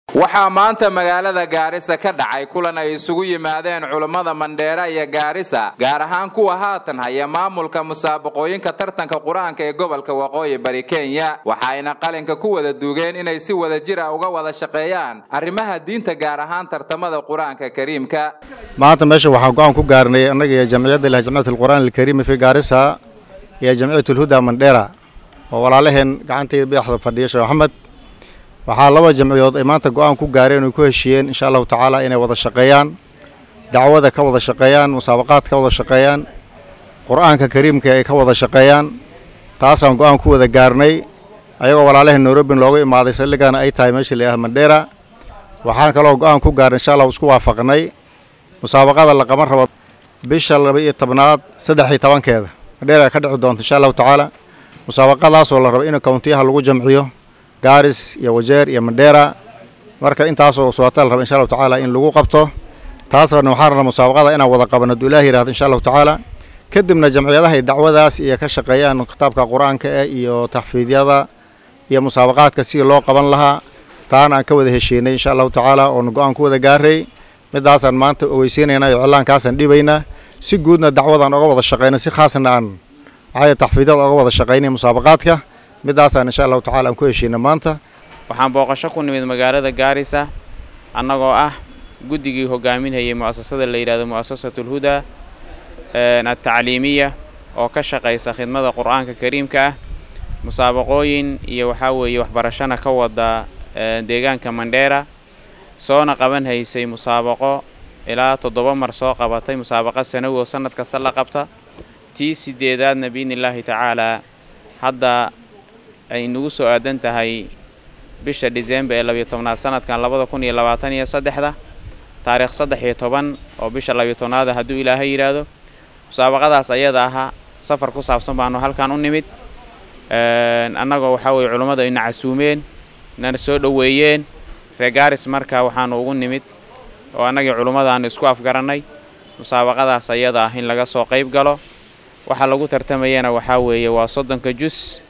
waxaa maanta magaalada gaarisa ka dhacay kulan ay isugu yimaadeen culummada mandheera iyo gaarisa gaar ahaan kuwa haatan haya maamulka musaabaqooyinka tartanka qur-aanka ee gobolka waqooyi bari kenya waxayna qalinka ku wada duugeen inay si wada jira uga wada shaqeeyaan arrimaha diinta gaar ahaan tartamada qur-aanka kariimka maanta meesha waxaan go-aan ku gaarnay annaga iyo jamciyadda ilahi jamciyat alqur'aan alkariimi fi gaarisa iyo jamciyat alhuda mandheera oo walaalaheen gacantayda badaxda fadhiya sheekh maxamed waxaa laba jamciyood ay maanta go-aan ku gaareen oy ku heshiiyeen insha allahu tacaala inay wada shaqeeyaan dacwada ka wada shaqeeyaan musaabaqaad ka wada shaqeeyaan qur-aanka kariimka ay ka wada shaqeeyaan taasaan go-aan ku wada gaarnay ayagoo walaalaheen nairobin looga imaaday saldhigana ay tahay meesha la yidhaha mandheera waxaan kaloo go-aan ku gaarnay insha allahu isku waafaqnay musaabaqada la qaban rabo bisha laba iyo tobnaad saddex iyo tobankeeda mandheera ka dhici doonta insha allahu tacaala musaabaqadaasoo la rabo in kowntiyaha lagu jamciyo gaaris iyo wajeer iyo mandheera marka intaasoo suwaata la raba insha allahu tacaala in lagu qabto taasna waxaan rabnaa musaabaqada inaan wada qabano hadduu ilaah yihahdo insha allahu tacaala kadibna jamciyadaha ay dacwadaas iyo ka shaqeeyaan kitaabka qur-aanka eh iyo taxfiidyada iyo musaabaqaadka sidii loo qaban lahaa taana aan ka wada heshiinay insha allahu tacaala oon go-aan ku wada gaaray midaasaan maanta ogeysiinaynaa iyo cilaankaasaan dhibaynaa si guudna dacwadaan oga wada shaqeyna si khaasna aan waxay taxfiidyada oga wada shaqeynay musaabaqaadka midaasaan insha allahu tacala aan ku heshiina maanta waxaan booqasho ku nimid magaalada gaarisa annagoo ah guddigii hogaaminhayay mu'asasada la yidhahdo mu'asasatu alhudaa altacliimiya oo ka shaqaysa khidmada qur-aanka kariimka ah musaabaqooyin iyo waxaa weeye waxbarashana ka wada deegaanka mandheera soona qaban haysay musaabaqo ilaa toddoba mar soo qabatay musaabaqo sanawi oo sannad kasta la qabta tii sideedaadna biidni illaahi tacaalaa hadda ay nagu soo aadan tahay bisha disembar ee labiyo tobnaad sanadkan labada kun iyo labaatan iyo saddexda taariikh saddex iyo toban oo bisha labiyo tobnaada hadduu ilaahay yidhaahdo musaabaqadaas ayada ahaa safar ku saabsan baanu halkan u nimid annagoo waxaa weye culummadu ayna casuumeen nana soo dhoweeyeen reer gaaris marka waxaanu ugu nimid oo annagii culummadaanu isku afgarannay musaabaqadaas ayada ah in laga soo qayb galo waxaa lagu tartamayana waxaa weeye waa soddonka jus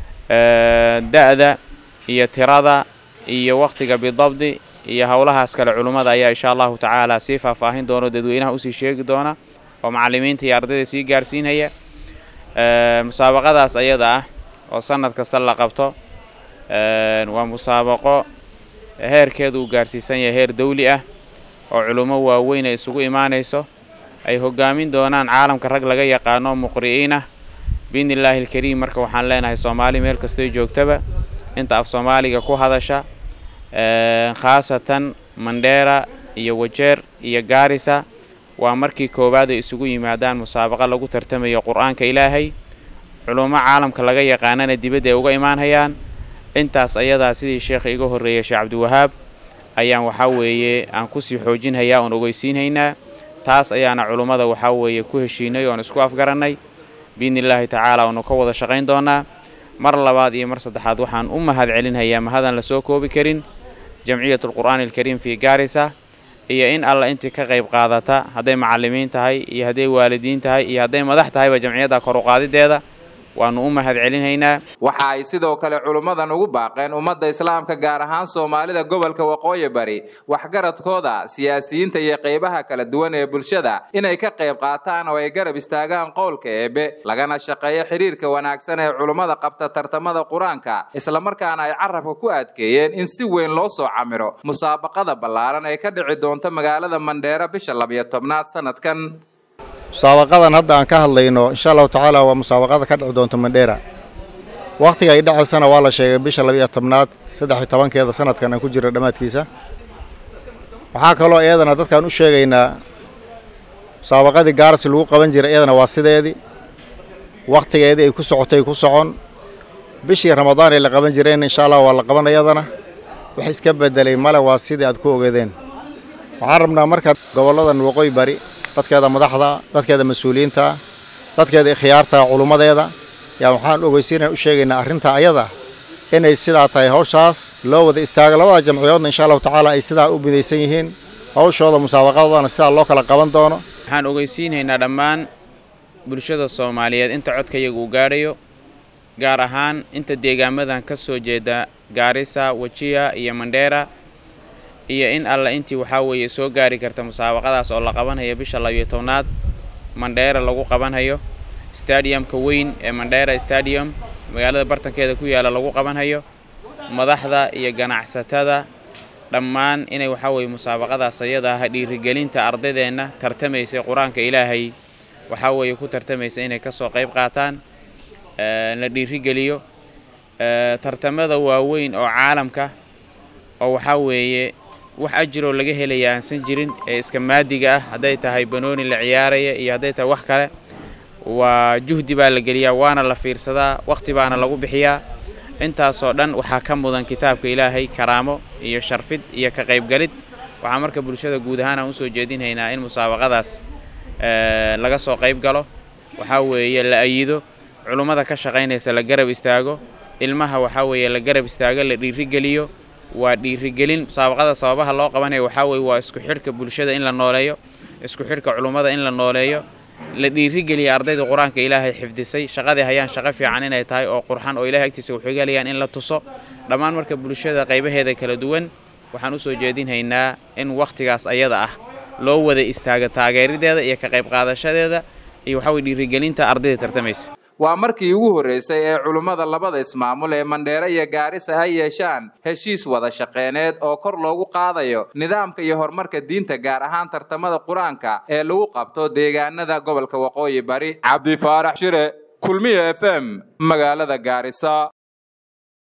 da-da iyo tirada iyo wakhtiga bidabdi iyo howlahaas kale culummada ayaa insha allahu tacaala sii faahfaahin doono dadweynaha usii sheegi doona oo macallimiinta iyo ardayda sii gaarsiinhaya musaabaqadaas ayada ah oo sanad kasta la qabto waa musaabaqo heerkeedu uu gaarsiisan yahay heer dawli ah oo culummo waaweyn ay isugu imaanayso ay hogaamin doonaan caalamka rag laga yaqaano muqri'iin ah biidni illaahi alkariim marka waxaan leenahay soomaali meel kastoy joogtaba inta af soomaaliga ku hadasha khaasatan mandheera iyo wajeer iyo gaarisa waa markii koowaad ay isugu yimaadaan musaabaqa lagu tartamayo qur-aanka ilaahay culummo caalamka laga yaqaanana dibadda ay uga imaanhayaan intaas ayadaa sidii sheekha iga horreeyay sheekh cabdiwahaab ayaan waxaa weeye aan kusii xoojinhayaa oon ogeysiinhaynaa taas ayaana culummada waxaa weeye ku heshiinay oon isku afgarannay biidni illaahi tacaala oonu ka wada shaqayn doonaa mar labaad iyo mar saddexaad waxaan u mahad celinhayaa mahadaan la soo koobi karin jamciyat alqur'aani alkariim fii gaarisa iyo in alla intii ka qayb qaadata hadday macallimiin tahay iyo hadday waalidiin tahay iyo hadday madax tahayba jamciyadda kor u qaadideeda waannu u mahad celinhaynaa waxa ay sidoo kale culummadan ugu baaqeen ummadda islaamka gaar ahaan soomaalida gobolka waqooyi bari waxgaradkooda siyaasiyiinta iyo qaybaha kala duwan ee bulshada inay ka qayb qaataan oo ay garab istaagaan qowlka eebe lagana shaqeeyo xidhiirka wanaagsan ee culummada qabta tartamada qur-aanka islamarkaana ay carabka ku adkeeyeen in si weyn loo soo camiro musaabaqada ballaaran ee ka dhici doonta magaalada mandheera bisha labiyo tobnaad sanadkan musaabaqadan hadda aan ka hadlayno insha allahu tacaala waa musaabaqada ka dhici doonta mandheera wakhtiga ay dhacaysana waa la sheegay bisha labiiyo tobnaad saddex iyo tobankeeda sanadkan aan ku jira dhammaadkiisa waxaa kaloo iyadana dadkaan u sheegaynaa musaabaqadii gaarsi lagu qaban jiray iyadana waa sideedii wakhtigeedii ay ku socotay ku socon bishii ramadaan ay la qaban jireen insha allah waa la qaban iyadana wax iska bedelay male waa sidii aad ku ogeedeen waxaan rabnaa marka gobolladan waqooyi bari dadkeeda madaxda dadkeeda mas-uuliyiinta dadkeeda ikhyaarta culummadeeda yaa waxaan ogeysiinaya u sheegaynaa arrinta ayada inay sidaa tahay hawshaas loo wada istaago labada jamciyoodna insha allahu tacaala ay sidaa u midaysan yihiin hawshooda musaabaqadoodana sidaa loo kala qaban doono waxaan ogeysiinhaynaa dhammaan bulshada soomaaliyeed inta codkayaga uu gaadhayo gaar ahaan inta deegaamadan ka soo jeeda gaarisa wajiya iyo mandheera iyo in alla intii waxaa weeye soo gaari karta musaabaqadaas oo la qabanhayo bisha labiyo tobnaad mandheera lagu qabanhayo stadiumka weyn ee mandheera stadium magaalada bartankeeda ku yaala lagu qabanhayo madaxda iyo ganacsatada dhammaan inay waxaa weeye musaabaqadaas ayada ah dhiirigelinta ardaydeenna tartamaysay qur-aanka ilaahay waxaa weeye ku tartamaysa inay ka soo qayb qaataan la dhiirigeliyo tartamada waaweyn oo caalamka oo waxaa weeye wax ajiroo laga helaya aansan jirin ee iska maadiga ah hadday tahay banooni la ciyaaraya iyo hadday tahay wax kale waa juhdi baa la geliyaa waana la fiirsadaa wakhti baana lagu bixiyaa intaasoo dhan waxaa ka mudan kitaabka ilaahay karaamo iyo sharfid iyo ka qaybgalid waxaa marka bulshada guud ahaan aan usoo jeedinhaynaa in musaabaqadaas laga soo qayb galo waxaa weeye la ayido culummada ka shaqaynaysa la garab istaago ilmaha waxaa weeye la garab istaago la dhiirigeliyo waa dhiirigelin musaabaqada sababaha loo qabanaya waxaa weeye waa isku xidhka bulshada in la nooleeyo isku xidhka culummada in la nooleeyo la dhiirigeliya ardayda qur-aanka ilaahay xifdisay shaqadii hayaan shaqo fiican inay tahay oo qurxan oo ilahay agtiisa waxay galayaan in la tuso dhammaan marka bulshada qaybaheeda kala duwan waxaan usoo jeedinhaynaa in wakhtigaas ayada ah loo wada istaago taageerideeda iyo ka qayb qaadashadeeda iyo waxaa weye dhiirigelinta ardayda tartamaysa waa markii ugu horreysay ee culummada labada ismaamul ee mandheere iyo gaarisa ay yeeshaan heshiis wada shaqeyneed oo kor loogu qaadayo nidaamka iyo horumarka diinta gaar ahaan tartamada qur-aanka ee lagu qabto deegaanada gobolka waqooyi bari cabdi faarax shire kulmiya f m magaalada gaarisa